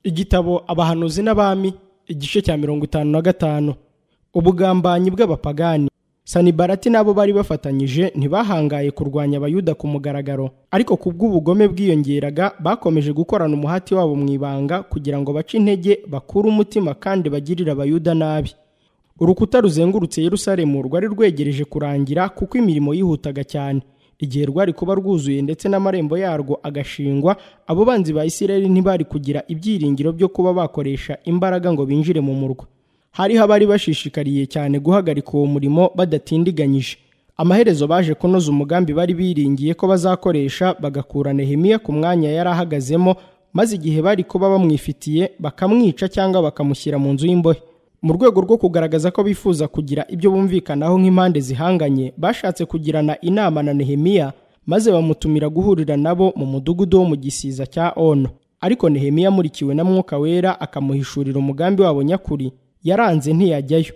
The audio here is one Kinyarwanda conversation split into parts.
igitabo abahanuzi n'abami igice cya mirongo itanu na gatanu ubugambanyi bw'abapagani sanibarati n'abo bari bafatanyije ntibahangaye kurwanya abayuda ku mugaragaro ariko ku bw'ubugome bwiyongeraga bakomeje gukorana umuhati wabo mu ibanga kugira ngo bace intege bakure umutima kandi bagirire abayuda nabi urukuta ruzengurutse yerusalemu rwari rwegereje kurangira kuko imirimo yihutaga cyane igihe rwari kuba rwuzuye ndetse n'amarembo yarwo agashingwa abo banzi ba isirayeli ntibari kugira ibyiringiro byo kuba bakoresha imbaraga ngo binjire mu murwa hariho abari bashishikariye cyane guhagarika uwo murimo badatindiganyije amaherezo baje kunoza umugambi bari biringiye ko bazakoresha bagakura nehemiya ku mwanya yari ahagazemo maze igihe bari kuba bamwifitiye bakamwica cyangwa bakamushyira mu nzu y'imbohe mu rwego rwo kugaragaza ko bifuza kugira ibyo bumvikanaho nk'impande zihanganye bashatse kugirana inama na nehemiya maze bamutumira guhurira nabo mu mudugudu wo mu gisiza cya ono ariko nehemiya amurikiwe na mwuka wera akamuhishurira umugambi wabo nyakuri yaranze ntiyajyayo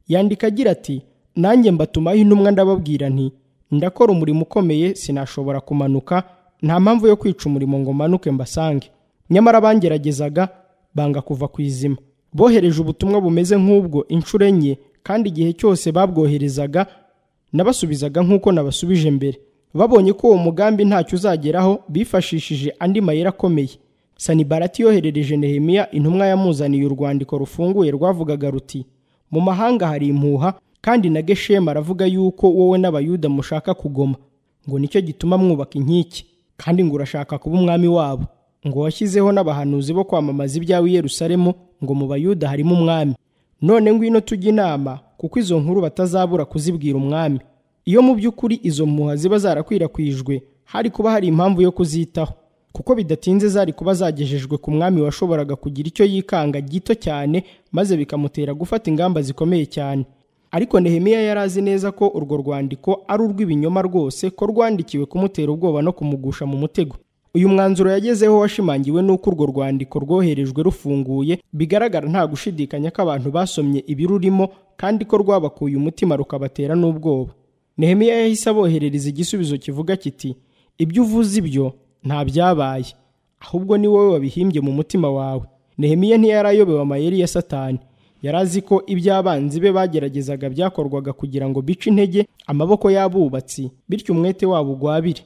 yandika agira ati nanjye mbatumaho intumwa ndababwira nti ndakora umurimo ukomeye sinashobora kumanuka nta mpamvu yo kwica umurimo ngo manuke mbasange nyamara bangeragezaga banga kuva ku izima bohereje ubutumwa bumeze nk'ubwo inshuro enye kandi igihe cyose babwoherezaga nabasubizaga nk'uko nabasubije mbere babonye ko uwo mugambi ntacyo uzageraho bifashishije andi mayeri akomeye sanibarati yoherereje nehemiya intumwa yamuzaniye urwandiko rufunguye rwavugaga ruti mu mahanga hari impuha kandi na geshemu aravuga yuko wowe n'abayuda mushaka kugoma ngo nicyo gituma mwubaka inkike kandi ngo urashaka kuba umwami wabo ngo washyizeho n'abahanuzi bo kwamamaza ibyawe i yerusalemu ngo mu bayuda harimo umwami none ngwino tujye inama kuko izo nkuru batazabura kuzibwira umwami iyo mu by'ukuri izo mpuha ziba zarakwirakwijwe hari kuba hari impamvu yo kuzitaho kuko bidatinze zari kuba zagejejwe ku mwami washoboraga kugira icyo yikanga gito cyane maze bikamutera gufata ingamba zikomeye cyane ariko nehemiya yari azi neza ko urwo rwandiko ari urw'ibinyoma rwose ko rwandikiwe kumutera ubwoba no kumugusha mu mutego uyu mwanzuro yagezeho washimangiwe n'uko urwo rwandiko rwoherejwe rufunguye bigaragara nta gushidikanya ko abantu basomye ibirurimo kandi ko rwabakuye umutima rukabatera n'ubwoba nehemiya yahise aboherereza igisubizo kivuga kiti ibyo uvuze ibyo nta byabaye ahubwo ni wowe wabihimbye mu mutima wawe nehemiya ntiyarayobewe amayeri ya satani yari azi ko iby'abanzi be bageragezaga byakorwaga kugira ngo bice intege amaboko y'abubatsi bityo umwete wabo ugwabire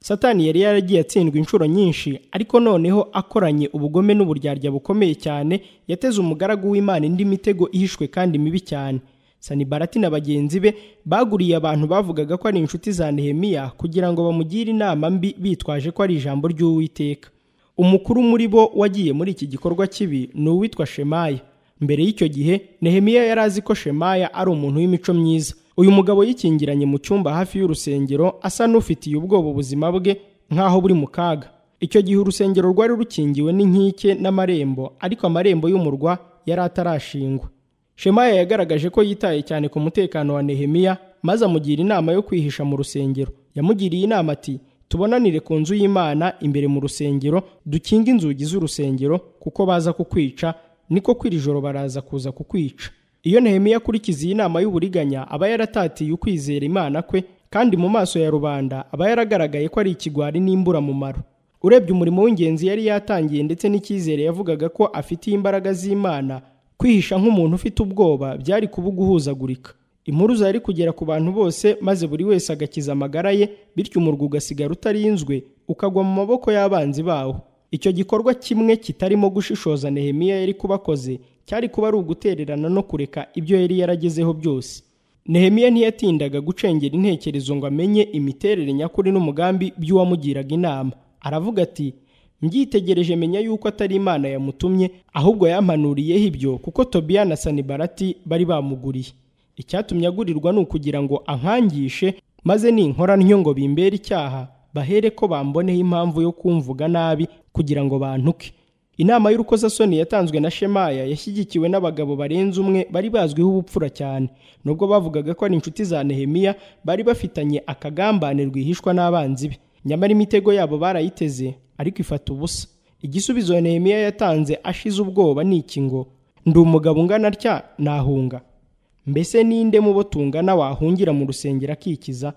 satani yari yaragiye atsindwa inshuro nyinshi ariko noneho akoranye ubugome n'uburyarya bukomeye cyane yateze umugaragu w'imana indi mitego ihishwe kandi mibi cyane sanibarati na bagenzi be baguriye abantu bavugaga ko ari inshuti za nehemiya kugira ngo bamugire inama mbi bitwaje ko ari ijambo ry'uwiteka umukuru muri bo wagiye muri iki gikorwa kibi ni uwitwa shemaya mbere y'icyo gihe nehemiya yari azi ko shemaya ari umuntu w'imico myiza uyu mugabo yikingiranye mu cyumba hafi y'urusengero asa n'ufitiye ubwoba ubuzima bwe nk'aho buri mu kaga icyo gihe urusengero rwari rukingiwe n'inkike n'amarembo ariko amarembo y'umurwa yari atarashingwa shemaya yagaragaje ko yitaye cyane ku mutekano wa nehemiya maze amugira inama yo kwihisha mu rusengero yamugiriye inama ati tubonanire ku nzu y'imana imbere mu rusengero dukinge inzugi z'urusengero kuko baza kukwica niko kw'iri joro baraza kuza kukwica iyo nehemiya akurikiza iyi nama y'uburiganya aba yaratatiye ukwizera imana kwe kandi mu maso ya rubanda aba yaragaragaye ko ari ikigwari n'imburamumaro urebye umurimo w'ingenzi yari yatangiye ndetse n'icyizere yavugaga ko afitiye imbaraga z'imana kwihisha nk'umuntu ufite ubwoba byari kuba uguhuzagurika impuruza yari kugera ku bantu bose maze buri wese agakiza amagara ye bityo umurwa ugasigara utarinzwe ukagwa mu maboko y'abanzi bawo icyo gikorwa kimwe kitarimo gushishoza nehemiya yari kubakoze cyari kuba ari ugutererana no kureka ibyo yari yaragezeho byose nehemiya ntiyatindaga gucengera intekerezo ngo amenye imiterere nyakuri n'umugambi by'uwamugiraga inama aravuga ati mbyitegereje menya yuko atari imana yamutumye ahubwo yampanuriyeho ibyo kuko tobiya na sanibarati bari bamuguriye icyatumye agurirwa ni ukugira ngo ankangishe maze ninkora ntyo ngo bimbere icyaha bahere ko bamboneho impamvu yo kumvuga nabi kugira ngo bantuke inama y'urukozasoni yatanzwe na shemaya yashyigikiwe n'abagabo barenze umwe bari bazwiho ubupfura cyane nubwo bavugaga ko ari inshuti za nehemiya bari bafitanye akagambane rwihishwa n'abanzi be nyamara imitego yabo barayiteze ariko ifata ubusa igisubizo nehemiya yatanze ashize ubwoba ni iki ngo ndi umugabo ungana atya nahunga mbese ninde mu bo tungana wahungira mu rusengero akikiza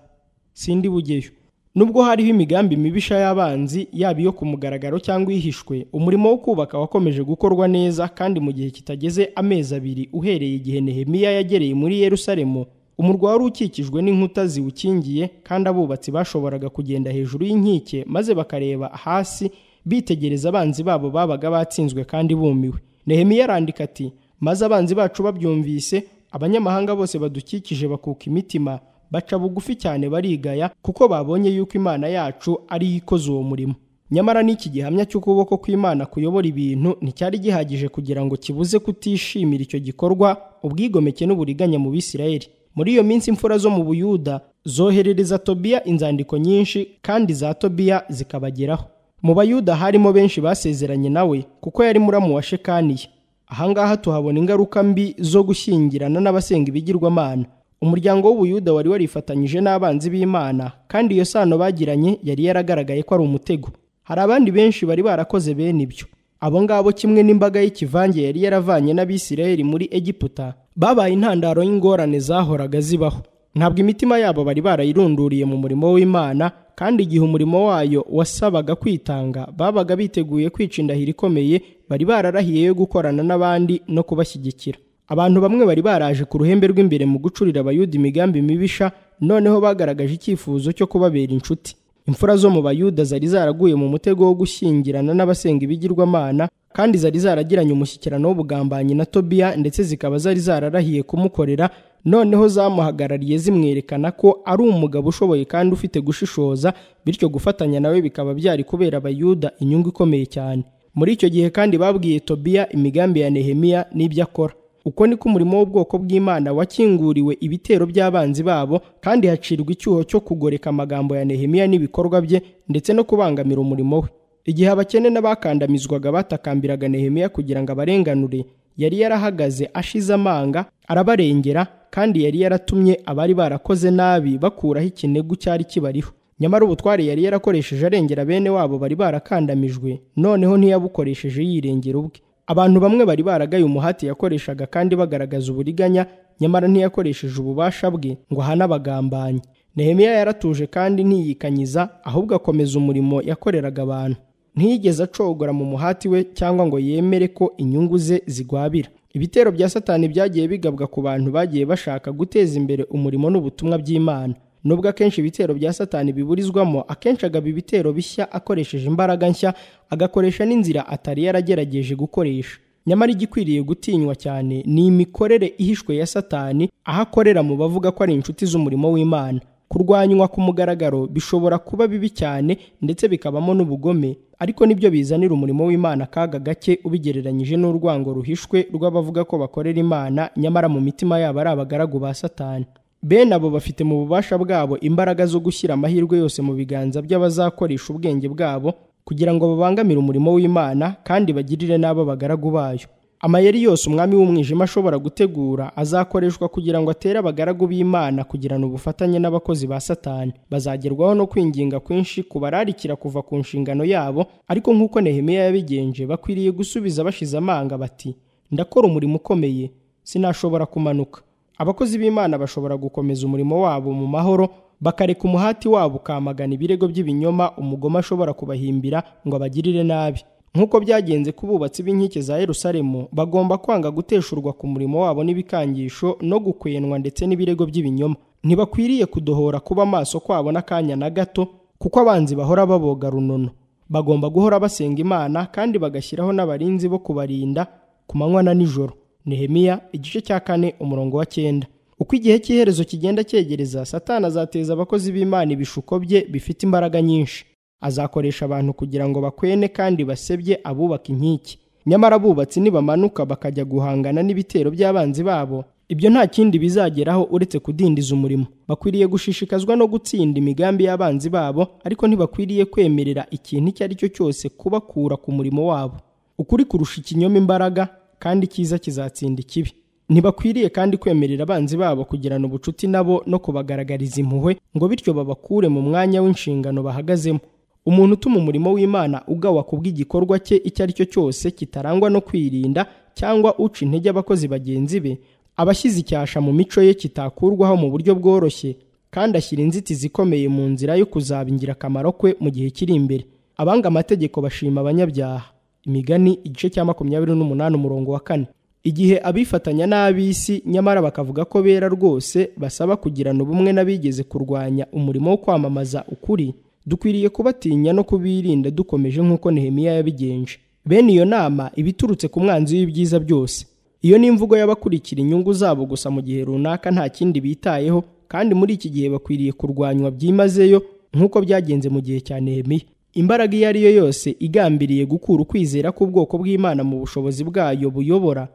sindi bugeyo nubwo hariho imigambi mibisha y'abanzi yaba iyo ku mugaragaro cyangwa ihishwe umurimo wo kubaka wakomeje gukorwa neza kandi mu gihe kitageze amezi abiri uhereye igihe nehemiya yagereye muri yerusalemu umurwa wari ukikijwe n'inkuta ziwukingiye kandi abubatsi bashoboraga kugenda hejuru y'inkike maze bakareba hasi bitegereza abanzi babo babaga batsinzwe kandi bumiwe nehemiya arandika ati maze abanzi bacu babyumvise abanyamahanga bose badukikije bakuka imitima baca bugufi cyane barigaya kuko babonye yuko imana yacu ari yo ikoze uwo murimo nyamara n'iki gihamya cy'ukuboko kw'imana kuyobora ibintu nticyari gihagije kugira ngo kibuze kutishimira icyo gikorwa ubwigomeke n'uburiganya mu bisirayeli muri iyo minsi imfura zo mu buyuda zoherereza tobiya inzandiko nyinshi kandi za tobiya zikabageraho mu bayuda harimo benshi basezeranye nawe kuko yari muramu wa shekaniya ahangaha tuhabona ingaruka mbi zo gushyingirana n'abasenga ibigirwamana umuryango w'ubuyuda wari warifatanyije n'abanzi b'imana kandi iyo sano bagiranye yari yaragaragaye ko ari umutego hari abandi benshi bari barakoze bene ibyo abo ngabo kimwe n'imbaga y'ikivange yari yaravanye n'abisirayeli muri egiputa babaye intandaro y'ingorane zahoraga zibaho ntabwo imitima yabo bari barayirunduriye mu murimo w'imana kandi igihe umurimo wayo wasabaga kwitanga babaga biteguye kwica indahiro ikomeye bari bararahiye yo gukorana n'abandi no kubashyigikira abantu bamwe bari baraje ku ruhembe rw'imbere mu gucurira abayuda imigambi mibisha noneho bagaragaje icyifuzo cyo kubabera inshuti imfura zo mu bayuda zari zaraguye mu mutego wo gushyingirana n'abasenga ibigirwamana kandi zari zaragiranye umushyikirano w'ubugambanyi na tobiya ndetse zikaba zari zararahiye kumukorera noneho zamuhagarariye zimwerekana ko ari umugabo ushoboye kandi ufite gushishoza bityo gufatanya nawe bikaba byari kubera abayuda inyungu ikomeye cyane muri icyo gihe kandi babwiye tobiya imigambi ya nehemiya n'ibyo akora uko niko umurimo w'ubwoko bw'imana wakinguriwe ibitero by'abanzi babo kandi hacirwa icyuho cyo kugoreka amagambo ya nehemiya n'ibikorwa bye ndetse no kubangamira umurimo we igihe abakene n'abakandamizwaga batakambiraga nehemiya kugira ngo abarenganure yari yarahagaze ashize amanga arabarengera kandi yari yaratumye abari barakoze nabi bakuraho ikinegu cyari kibariho nyamara ubutware yari yarakoresheje arengera bene wabo bari barakandamijwe noneho ntiyabukoresheje yirengera ubwe abantu bamwe bari baragaye umuhati yakoreshaga kandi bagaragaza uburiganya nyamara ntiyakoresheje ububasha bwe ngo ahane abagambanyi nehemiya yaratuje kandi ntiyikanyiza ahubwo akomeza umurimo yakoreraga abantu ntiyigeze acogora mu muhati we cyangwa ngo yemere ko inyungu ze zigwabira ibitero bya satani byagiye bigabwa ku bantu bagiye bashaka guteza imbere umurimo n'ubutumwa by'imana nubwo akenshi ibitero bya satani biburizwamo akenshi agaba ibitero bishya akoresheje imbaraga nshya agakoresha n'inzira atari yaragerageje gukoresha nyamara igikwiriye gutinywa cyane ni imikorere ihishwe ya satani aho akorera mu bavuga ko ari inshuti z'umurimo w'imana kurwanywa ku mugaragaro bishobora kuba bibi cyane ndetse bikabamo n'ubugome ariko nibyo bizanira umurimo w'imana akaga gake ubigereranyije n'urwango ruhishwe rw'abavuga ko bakorera imana nyamara mu mitima yabo ari abagaragu ba satani bene abo bafite mu bubasha bwabo imbaraga zo gushyira amahirwe yose mu biganza by'abazakoresha ubwenge bwabo kugira ngo babangamire umurimo w'imana kandi bagirire n'abo bagaragu bayo amayeri yose umwami w'umwijima ashobora gutegura azakoreshwa kugira ngo atere abagaragu b'imana kugirana ubufatanye n'abakozi ba satani bazagerwaho no kwinginga kwinshi kubararikira kuva ku nshingano yabo ariko nk'uko nehemiya yabigenje bakwiriye gusubiza bashize amanga bati ndakora umurimo ukomeye sinashobora kumanuka abakozi b'imana bashobora gukomeza umurimo wabo mu mahoro bakareka umuhati wabo ukamagana ibirego by'ibinyoma umugome ashobora kubahimbira ngo abagirire nabi nk'uko byagenze ku bubatsi b'inkike za yerusalemu bagomba kwanga guteshurwa ku murimo wabo n'ibikangisho no gukwenwa ndetse n'ibirego by'ibinyoma ntibakwiriye kudohora kuba amaso kwabo n'akanya na gato kuko abanzi bahora baboga runono bagomba guhora basenga imana kandi bagashyiraho n'abarinzi bo kubarinda ku manywa na nijoro nehemiya igice cya kane umurongo wa cyenda uko igihe cy'iherezo kigenda cyegereza satana azateza abakozi b'imana ibishuko bye bifite imbaraga nyinshi azakoresha abantu kugira ngo bakwene kandi basebye abubaka inkike nyamara abubatsi nibamanuka bakajya guhangana n'ibitero by'abanzi babo ibyo nta kindi bizageraho uretse kudindiza umurimo bakwiriye gushishikazwa no gutsinda imigambi y'abanzi babo ariko ntibakwiriye kwemerera ikintu icyo ari cyo cyose kubakura ku murimo wabo ukuri kurusha ikinyoma imbaraga kandi icyiza kizatsinda ikibi ntibakwiriye kandi kwemerera abanzi babo kugirana ubucuti nabo no kubagaragariza impuhwe ngo bityo babakure mu mwanya w'inshingano bahagazemo umuntu utuma umurimo w'imana ugawa ku bw'igikorwa cye icyo ari cyo cyose kitarangwa no kwirinda cyangwa uca intege abakozi bagenzi be aba ashyize icyasha mu mico ye kitakurwaho mu buryo bworoshye kandi ashyira inzitizi ikomeye mu nzira yo kuzaba ingirakamaro kwe mu gihe kiri imbere abanga amategeko bashima abanyabyaha imigani igice cya makumyabiri n'umunani umurongo wa kane igihe abifatanya n'ab'isi nyamara bakavuga ko bera rwose basaba kugirana ubumwe n'abigeze kurwanya umurimo wo kwamamaza ukuri dukwiriye kubatinya no kubirinda dukomeje nk'uko nehemiya yabigenje bene iyo nama iba iturutse ku mwanzi w'ibyiza byose iyo ni imvugo y'abakurikira inyungu zabo gusa mu gihe runaka nta kindi bitayeho kandi muri iki gihe bakwiriye kurwanywa byimazeyo nk'uko byagenze mu gihe cya nehemiya imbaraga iyo ari yo yose igambiriye gukura ukwizera k'ubwoko bw'imana mu bushobozi bwayo buyobora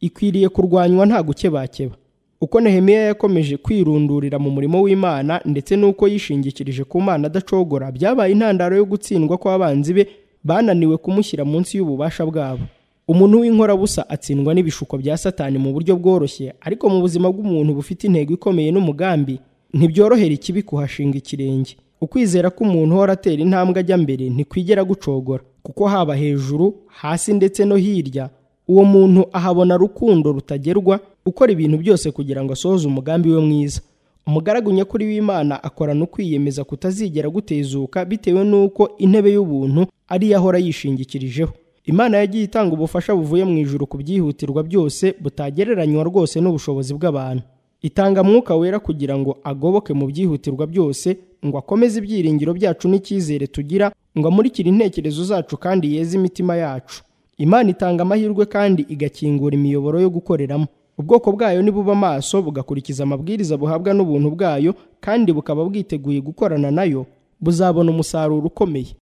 ikwiriye kurwanywa nta gukebakeba uko nehemiya yakomeje kwirundurira mu murimo w'imana ndetse n'uko yishingikirije ku mana adacogora byabaye intandaro yo gutsindwa kw'abanzi be bananiwe kumushyira munsi y'ububasha bwabo umuntu w'inkorabusa atsindwa n'ibishuko bya satani mu buryo bworoshye ariko mu buzima bw'umuntu bufite intego ikomeye n'umugambi ntibyorohera ikibi kuhashinga ikirenge ukwizera k'umuntu uhora atera intambwe ajya mbere ntikwigera gucogora kuko haba hejuru hasi ndetse no hirya uwo muntu ahabona rukundo rutagerwa ukora ibintu byose kugira ngo asohoze umugambi we mwiza umugaragu nyakuri w'imana akorana ukwiyemeza kutazigera gutezuka bitewe n'uko intebe y'ubuntu ari yo ahora yishingikirijeho imana yagiye itanga ubufasha buvuye mu ijuru ku byihutirwa byose butagereranywa rwose n'ubushobozi bw'abantu itanga mwuka wera kugira ngo agoboke mu byihutirwa byose ngo akomeze ibyiringiro byacu n'icyizere tugira ngo amurikire intekerezo zacu kandi yeze imitima yacu imana itanga amahirwe kandi igakingura imiyoboro yo gukoreramo ubwoko bwayo nibuba amaso bugakurikiza amabwiriza buhabwa n'ubuntu bwayo kandi bukaba bwiteguye gukorana nayo buzabona umusaruro ukomeye